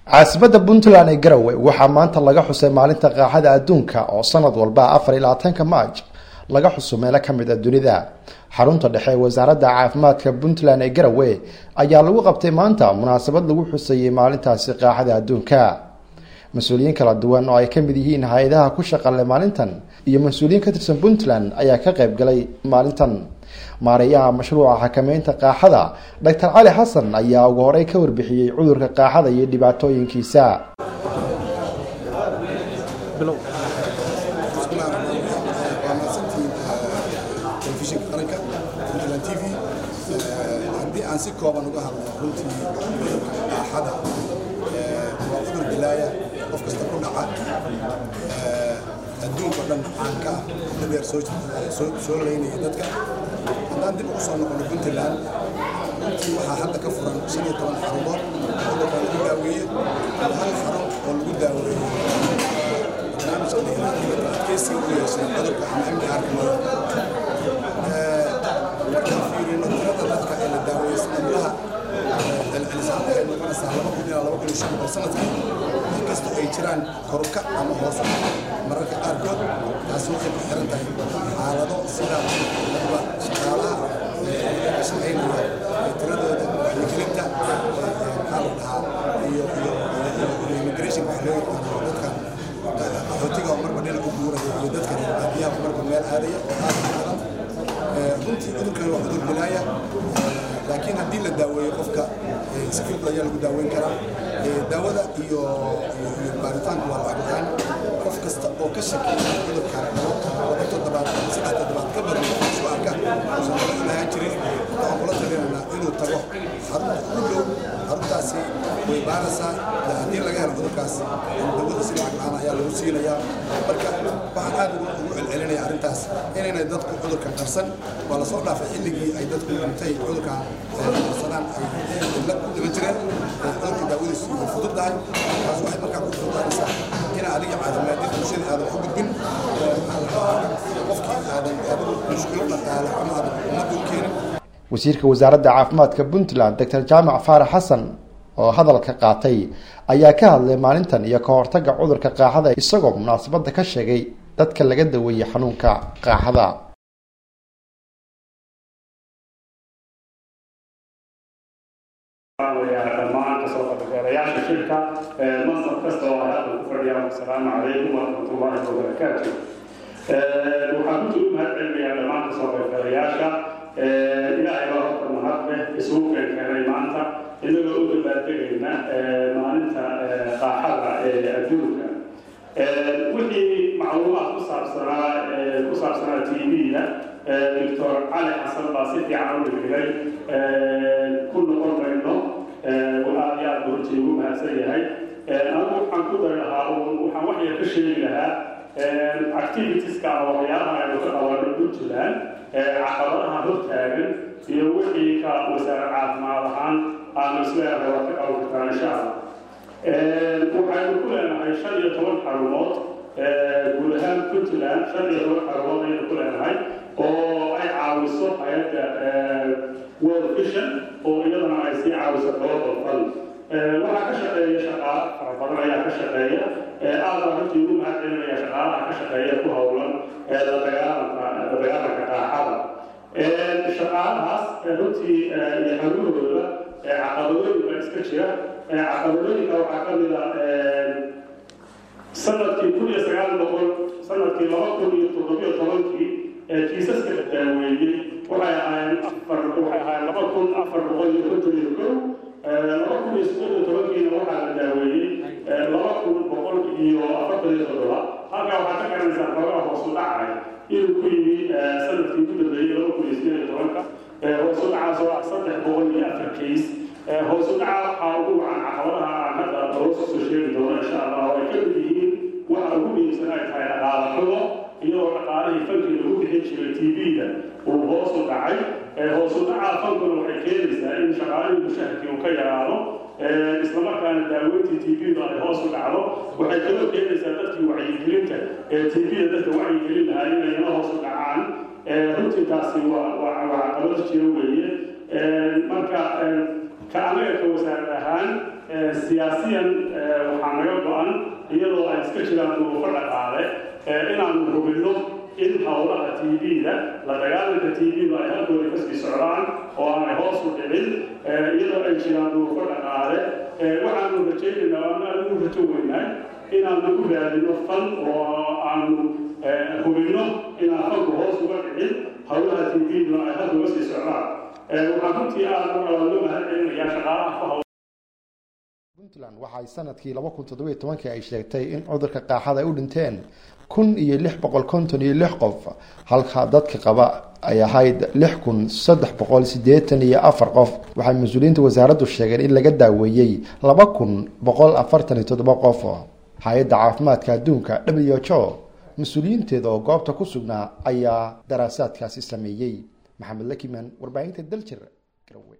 caasimada puntland ee garowe waxaa maanta laga xusay maalinta qaaxada adduunka oo sanad walba afar iyo labaatanka maaj laga xuso meelo kamid a dunida xarunta dhexe ee wasaaradda caafimaadka puntland ee garowe ayaa lagu qabtay maanta munaasabad lagu xusayey maalintaasi qaaxada adduunka mas-uuliyiin kala duwan oo ay kamid yihiin hay-adaha ku shaqale maalintan iyo mas-uuliyiin ka tirsan puntland ayaa ka qayb galay maalintan maareeyaha mashruuca xakameynta qaaxada doctor cali xasan ayaa ugu horey ka warbixiyey cudurka qaaxada iyo dhibaatooyinkiisa telefishinka qaranka puntland t v haddii aan si kooban uga hadlo runtii qaaxada waa cudur bilaaya qof kasta ku dhaca adduunka dhan caanka ah dadeer soo laynaya dadka haddaan dib ugu soo noqono puntland runtii waxaa hadda ka furan shan iyo toban xarumood cudurka lagu daaweeye iyo hal xarun oo lagu daaweeyo barnaamijka dhiganaadka adkeysiga u yeeshay cudurka ama amni arkamada markaan fiirino tirada dadka ee la daaweeyey sanadlaha celcelisaan waxay noqonaysaa laba kun ilaa laba kun iyo shan boqol sanadkii inkastoo ay jiraan koruka ama hoos mararka qaarkood taasi waxay ku xiran tahay xaalado sida dadba shaqaalaha ka shaqaynaya ee tiradooda wacyigelinta maxaa la dhahaa iyo iyo immigration waxa loo yaqaano dadkan qaxootiga oo marba dhinac u guuraya iyo dadka reer baadiyaha marba meel aadaya oo aad u badan runtii cudurkan waa cudur bilaaya laakiin haddii la daaweeyo qofka si fudud ayaa lagu daaweyn karaa daawada iyo iyo baaritaanku waa lacag la-aan qof kasta oo ka shakeeya cudurkan laba toddobaad saddex toddobaad ka badan isu arka uusan hore u lahaan jirin waxaan kula talinaynaa inuu tago xarunta ugu dhow xaruntaasi way baaraysaa haddii laga helo cudurkaas dawada si lacag la-aan ayaa lagu siinayaa marka waxaan aad ugu celcelinaya arrintaas inaynay dadku cudurkan qarsan waa lasoo dhaafay xilligii ay dadku intay cudurkan qarsadaan ay ila ku dhiman jireen cudurka daawadiisu way fudud tahay taas waxay markaa ku fududaanaysaa ina adiga caafimaadin bulshada aadan ku gudbin qofkii aadan adigu mushkilo dhaqaale ama aadan ummadda u keenin wasiirka wasaaradda caafimaadka puntland doctor jaamac faarax xasan oo hadalka qaatay ayaa ka hadlay maalintan iyo ka hortagga cudurka qaaxada isagoo munaasabadda ka sheegay dadka laga daweeyey xanuunka qaaxada dhammaan kasoo qaybgalayaasha shirka mansab kasta oo ay hadda ku fadhiyaan asalaamu calaykum waraxmatullaahi wabarakaatu waxaan ku ugu mahad celinayaa dhammaan kasoo qaybgalayaasha ilaahay baa horta mahad leh isugu keenkeenay maanta inagoo u dabaaldegayna maalinta qaaxada ee adduunka wixii macluumaad ku saabsanaa ku saabsanaa t v-da doctor cali xasan baa si fiican u dhigdhigay ku noqon mayno aad iyo aad buu runtii ugu mahadsan yahay anigu waxaan ku dari lahaa waxaan wax yar ka sheegi lahaa activitieska ama waxyaalaha aynu ka qabano puntland caqabadaha hortaagan iyo wixii ka wasaare caafimaad ahaan aanu isleedahay waa ka qaban kartaa insha allah waxaynu ku leenahay shan iyo toban xarumood guud ahaan puntland shan iyo toban xarumood ayaynu ku leenahay oo ay caawiso hay-adda world vision oo iyadana ay sii caawiso global fund waxaa ka shaqeeya shaqaale fara badan ayaa ka shaqeeya aad baan runtii ugu mahad celinaya shaqaalaha ka shaqeeya ku howlan la dagaalanka la dagaalanka qaaxada shaqaalahaas runtii iyo xarumahooda caqabadooyin baa iska jira caqabadooyinka waxaa ka mid a sanadkii kun iyo sagaal boqol sanadkii laba kun iyo toddobiyo tobankii kiisaska la daaweeyey waxay ahaayeen afar waxay ahaayeen laba kun afar boqol iyo konton iyo kow laba kun iyo siddeed iyo tobankiina waxaa la daaweeyey laba kun boqol iyo afartan iyo toddoba halkaa waxaa ka garanaysaa xoogaa hoosu dhacay inuu ku yimi sanadkii ugu dambeeyey laba kun iyo siddeed iyo tobanka hoosu dhacaas oo ah saddex boqol iyo afar kays hoosu dhaca waxaa ugu wacan caqabadaha aan hadda hoos usoo sheegi doono insha allah oo ay ka mid yihiin waxa ugu muhiimsan ay tahay dhaqaale xumo iyadoo dhaqaalihii fankii lagu bixin jiray t v-da uu hoos u dhacay hoos u dhaca fankuna waxay keenaysaa in shaqaalihii mushaharkii uu ka yaraado islamarkaana daaweyntii t v-da ay hoos u dhacdo waxay kaloo keenaysaa dadkii wacyigelinta ee t v-da dadka wacyigelin lahaa inayna hoos u dhacaan runtii taasi waa waa caqabado jiro weeye marka ka anaga ka wasaarad ahaan siyaasiyan waxaa naga go-an iyadoo ay iska jiraan duruufo dhaqaale inaanu hubinno in howlaha t v-da la dagaalanka t v-da ay halkooda kasii socdaan oo aanay hoos u dhicin iyadoo ay jiraan duruufo dhaqaale waxaanu rajaynaynaa ama aanu rajo weynahay inaanu u raadino fan oo aanu hubinno inaan fanku hoos uga dhicin howlaha t v-duna ay halkooga sii socdaan waxaan runtii aad loo mahad celinayaa shaqaalaha ku hawl puntland waxaay sanadkii laba kun toddobiyo tobankii ay sheegtay in cudurka qaaxada ay u dhinteen kun iyo lix boqol konton iyo lix qof halka dadka qaba ay ahayd lix kun saddex boqol siddeetan iyo afar qof waxay mas-uuliyiinta wasaaraddu sheegeen in laga daaweeyey laba kun boqol afartan iyo toddoba qof hay-adda caafimaadka adduunka w h o mas-uuliyiinteeda oo goobta ku sugnaa ayaa daraasaadkaasi sameeyey maxamed lakiman warbaahinta daljir garowe